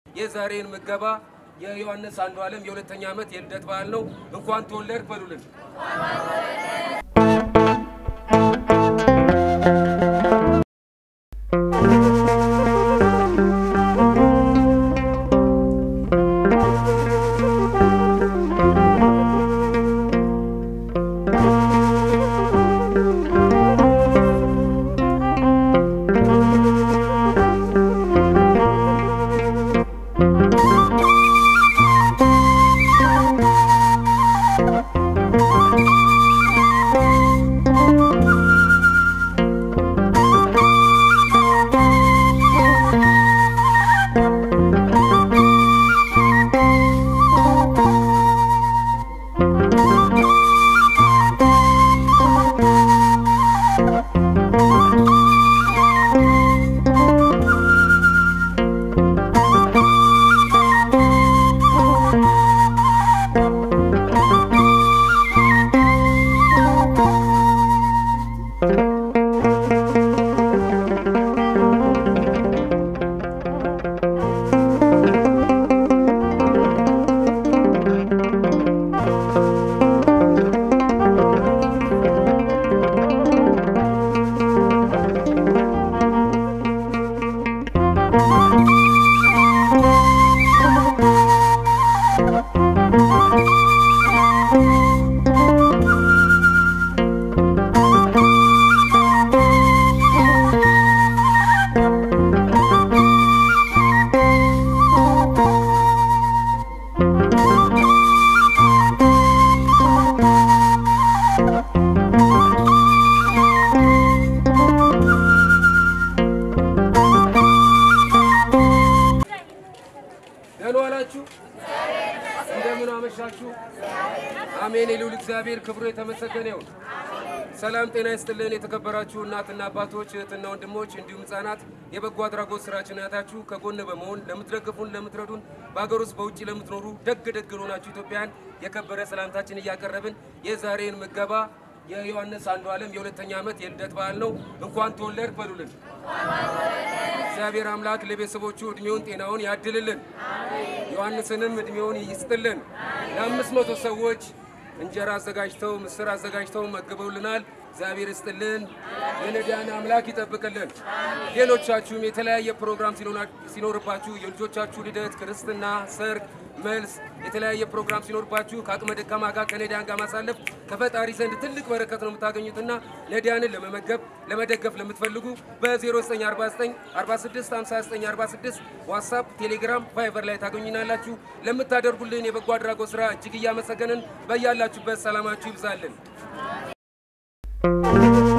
የዛሬን ምገባ የዮሐንስ አንዱ ዓለም የሁለተኛ ዓመት የልደት በዓል ነው። እንኳን ተወለድክ በሉልን። ደህና ዋላችሁ? እንደምን አመሻችሁ? አሜን። የልዑል እግዚአብሔር ክብሩ የተመሰገነ ይሁን። ሰላም ጤና ይስጥልን። የተከበራችሁ እናትና አባቶች፣ እህትና ወንድሞች እንዲሁም ሕጻናት የበጎ አድራጎት ስራችን ያታችሁ ከጎን በመሆን ለምትደግፉን፣ ለምትረዱን በሀገር ውስጥ በውጭ ለምትኖሩ ደግ ደግ ለሆናችሁ ኢትዮጵያን የከበረ ሰላምታችን እያቀረብን የዛሬን ምገባ የዮሐንስ አንዱ ዓለም የሁለተኛ ዓመት የልደት በዓል ነው። እንኳን ተወለድክ በሉልን። እግዚአብሔር አምላክ ለቤተሰቦቹ እድሜውን ጤናውን ያድልልን፣ ዮሐንስንም እድሜውን ይስጥልን። ለአምስት መቶ ሰዎች እንጀራ አዘጋጅተው ምስር አዘጋጅተው መግበውልናል። እግዚአብሔር ይስጥልን፣ የነዳያን አምላክ ይጠብቅልን። ሌሎቻችሁም የተለያየ ፕሮግራም ሲኖርባችሁ የልጆቻችሁ ልደት፣ ክርስትና፣ ሰርግ፣ መልስ የተለያየ ፕሮግራም ሲኖርባችሁ ከአቅመ ደካማ ጋር ከነዳያን ጋር ማሳለፍ ከፈጣሪ ዘንድ ትልቅ በረከት ነው የምታገኙትና ነዳያንን ለመመገብ ለመደገፍ ለምትፈልጉ በ0949 46 59 46 ዋትሳፕ፣ ቴሌግራም፣ ቫይበር ላይ ታገኙናላችሁ። ለምታደርጉልን የበጎ አድራጎት ስራ እጅግ እያመሰገንን በያላችሁበት ሰላማችሁ ይብዛልን።